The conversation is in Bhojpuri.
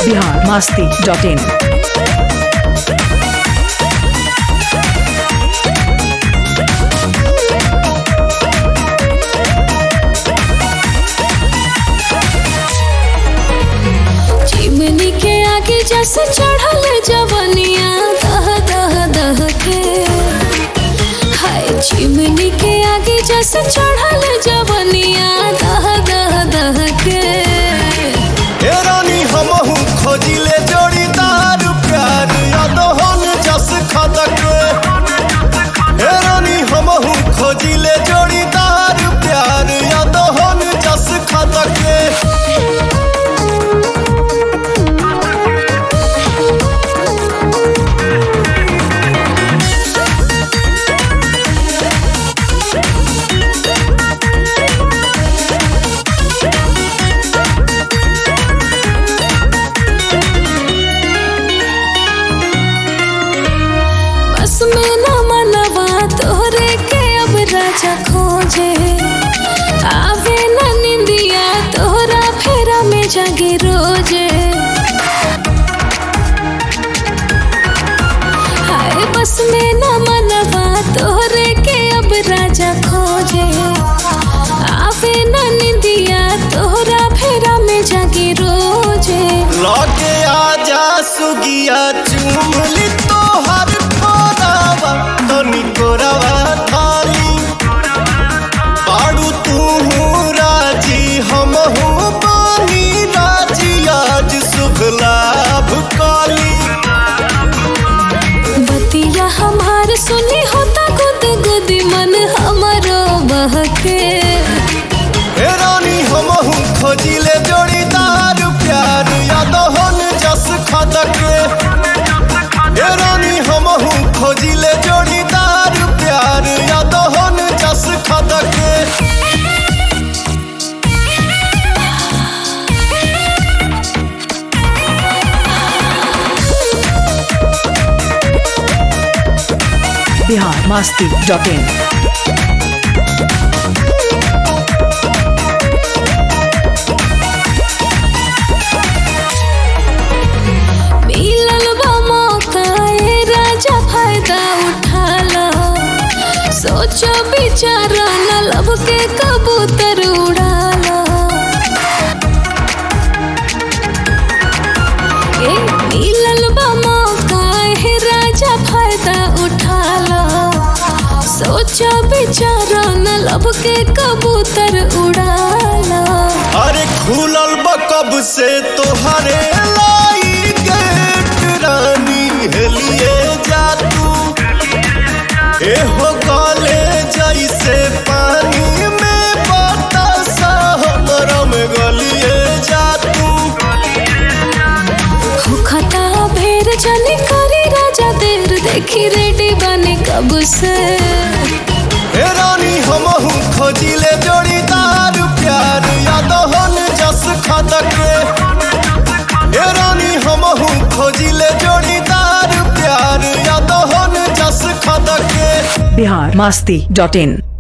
Bihar Masti dot in chimney के आगे जैसे चढ़ल जवनिया दह दह दह के हाय चिमनी के आगे जैसे चढ़ल जवनिया दह दह दह के हे रानी हमहू खोजिले जोड़ीदार प्यार अदहन जस खदक हे रानी हमहू खोजिले जोड़ीदार प्यार अदहन जस खदक बस में न मनवा तोरे के अब राजा खोजे आवे न निंदिया तोरा फेरा में जागे रोजे हाय बस में न मनवा तोरे के अब राजा खोजे आवे न निंदिया तोरा फेरा में जागे रोजे लगे आजा सुगिया चुमली तोहर कोरावा तनी कोरावा थाली पाड़ू तू राजी हमहू बानी राजी आज शुभ लाभ काली बतिया हमार सुनी होता गुद गुदी मन हमारो बहके हे रानी हमहू खोजिले जोड़ीदार प्यार यादहन जस खदक हे रानी हमहू खोजिले जोड़ीदार प्यार यादहन जस खदक बिहार मस्ती डॉट इन मिलल बा मौका ए राजा फायदा उठा लो सोचो विचार न लब के कबूतर उड़ा लो ए मिलल बा मौका ए राजा फायदा उठा लो सोचो विचार न लब के कबूतर उड़ा लो अरे खुलल बकब से तोहरे लाई गेट रानी हेलिए जा तू ए हो गले जैसे पानी में बतासा हमरा में गलिए जा तू खता भेर जाने करी राजा देर देखी रेडी बने कब से हे रानी हमहू खोजिले जोड़ीदार प्यार यादहन जस खदक हे रानी हमहू खोजिले जोड़ीदार प्यार यादहन जस खदक बिहार मस्ती डॉट इन